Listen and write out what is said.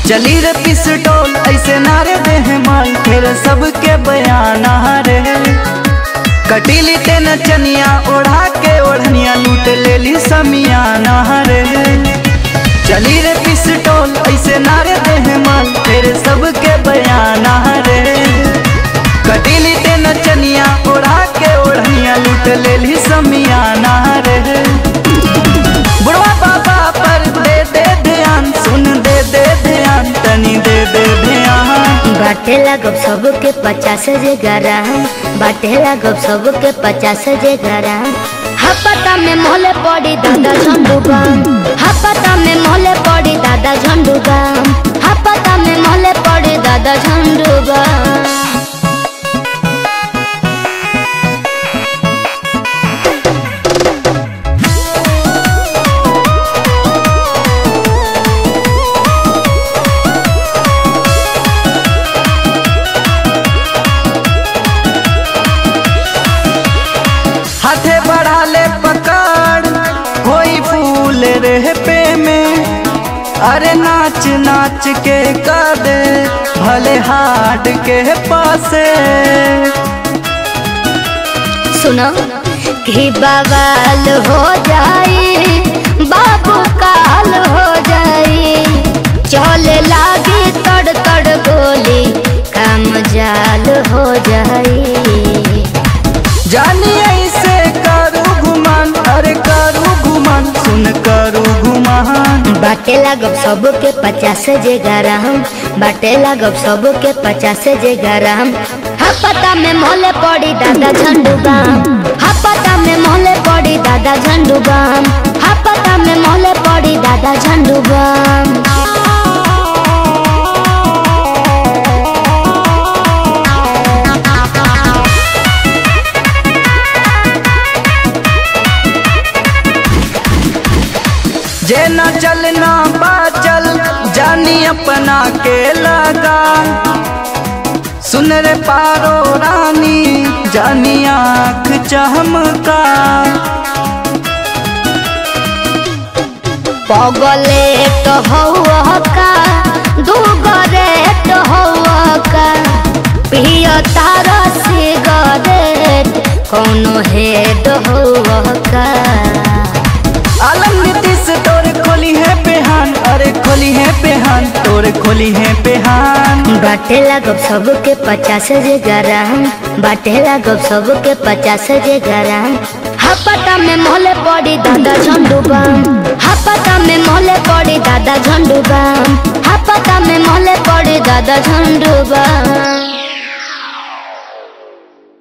चली रे पिस्टोल ऐसे नारे दे माल फिर सबके बयाना रे कटीली ते नचनिया ओढ़ा के ओढ़निया लूट लेली समियाना रे चली रे पिस्टोल ऐसे नारे दे माल फिर सबके बयाना रे कटीली ते नचनिया ओढ़ा के ओढ़निया लूट लेली समियाना रे बुढ़वा बाबा पर दे दे ध्यान सुन दे दे ध्यान तनी दे दे ध्यान बाटे लागब सबके पचास जे ग्राम बाटे लागब सबके पचास जे ग्राम हपता में मोहले पड़ी दादा झंडुबाम हपता में मोहले पड़ी दादा झंडुबाम हपता में मोहले पड़ी दादा झंडुबाम हाथे बढ़ा ले पकड़ कोई फूल रे पे में अरे नाच नाच के कर दे भले हाट के पासे सुनो कि बवाल हो जाई बाबू काल हो जाई चले लागी तड़ तड़ गोली काम जाल हो जाई जानी ऐसे करू घुमान अरे करू घुमान सुन करू घुमान बाटे लागब सबके पचास जे ग्राम बाटे लागब सबके पचास जे ग्राम हपता में मोहले पड़ी दादा झंडुबाम हपता में मोहले पड़ी दादा झंडुबाम हपता में मोहले पड़ी दादा झंडुबाम जे न चलना बाचल जानी अपना के लगा सुन रे पारो रानी जानी आँख चमका पगले तो हौआ का दूगरे तो हौआ का पिय तारा सिगरेट कोनो हेड हौआ का आलम नीतीश तोरे खोली है पेहान अरे खोली है पेहान तोरे खोली है पेहान बाटे लागब सबके पचास जे ग्राम बाटे लागब सबके पचास जे ग्राम हपता में मोहले पड़ी दादा झंडुबाम हपता में मोहले पड़ी दादा झंडुबाम हपता में मोहले पड़ी दादा झंडुबाम